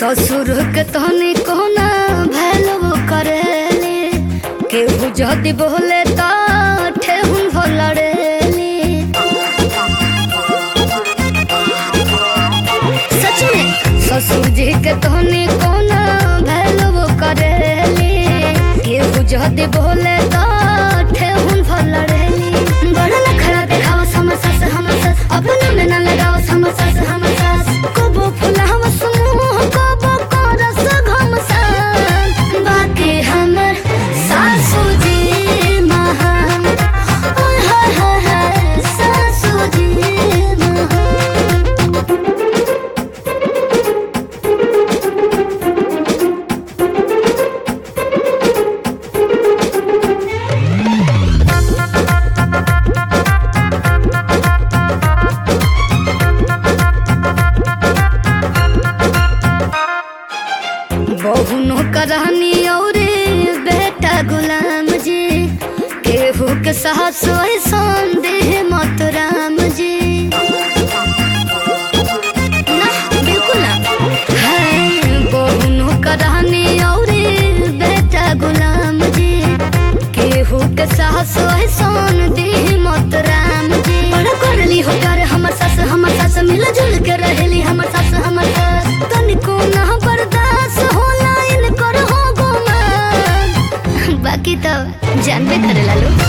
ससुर के तहनी कोना भैलव करेले केहू जदि बोले तो ठेहुन भलड़ेली सच में ससुर जी के तहनी कोना भैलव करेले केहू जदि बोले तो ठेहुन भलड़ेली बड़ा नखरा देखाव हमर सास हमर सास अपना में ना लगाव हमर सास हमर सास कबो फुलाव समूह कबो करस घमसान बाकी हमर सासू जी महान ओय हाय हाय हाय सासू जी महान बहुनो करहनी और बेटा गुलाम जी केहू के साहस ऐसान देह मत राम जी ना बिल्कुल ना है बहुनो करहनी और बेटा गुलाम जी केहू के साहस ऐसान देह मत राम जी बड़ा करली हो कर हमर सास हमर सास मिल जुल के रहेली हमर सास हमर सास तनिको ना बर्दाश्त होला इनकर हो गुमान बाकी तो जानबे करे लालू